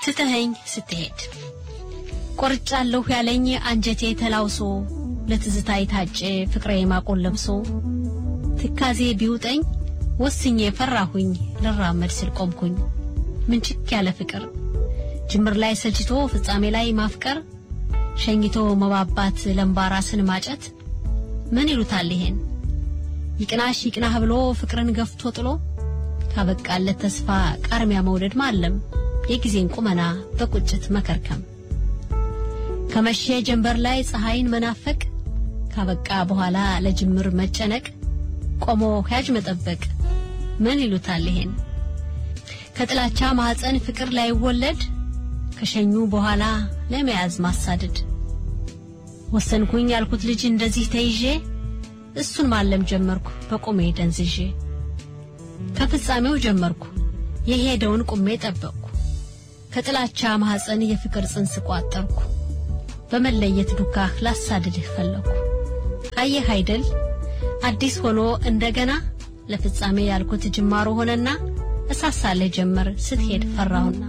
ትተኸኝ ስትሄድ ቆርጫለሁ ያለኝ አንጀቴ ተላውሶ ለትዝታ የታጨ ፍቅሬ ማቆን ለብሶ ትካዜ ቢውጠኝ ወስኜ ፈራሁኝ ልራመድ ስል ቆምኩኝ ምንችክ ያለ ፍቅር ጅምር ላይ ሰልችቶ ፍጻሜ ላይ ማፍቀር ሸኝቶ መባባት ለምባራስን ማጨት ምን ይሉታል ይሄን ይቅናሽ ይቅናህ ብሎ ፍቅርን ገፍቶ ጥሎ ካበቃለት ተስፋ ቃርሚያ መውደድ ማለም የጊዜን ቁመና በቁጭት መከርከም ከመሸ ጀንበር ላይ ፀሐይን መናፈቅ ካበቃ በኋላ ለጅምር መጨነቅ ቆሞ ያጅ መጠበቅ ምን ይሉታል ይሄን ከጥላቻ ማህፀን ፍቅር ላይወለድ ከሸኙ በኋላ ለመያዝ ማሳደድ ወሰንኩኝ ያልኩት ልጅ እንደዚህ ተይዤ እሱን ማለም ጀመርኩ በቁሜ ደንዝዤ ከፍጻሜው ጀመርኩ የሄደውን ቁሜ ጠበቅኩ ከጥላቻ ማህፀን የፍቅር ጽንስ ቋጠርኩ በመለየት ዱካህ ላሳድድህ ፈለኩ አየህ አይደል አዲስ ሆኖ እንደገና ለፍጻሜ ያልኩት ጅማሮ ሆነና እሳሳለህ ጀመር ስትሄድ ፈራሁና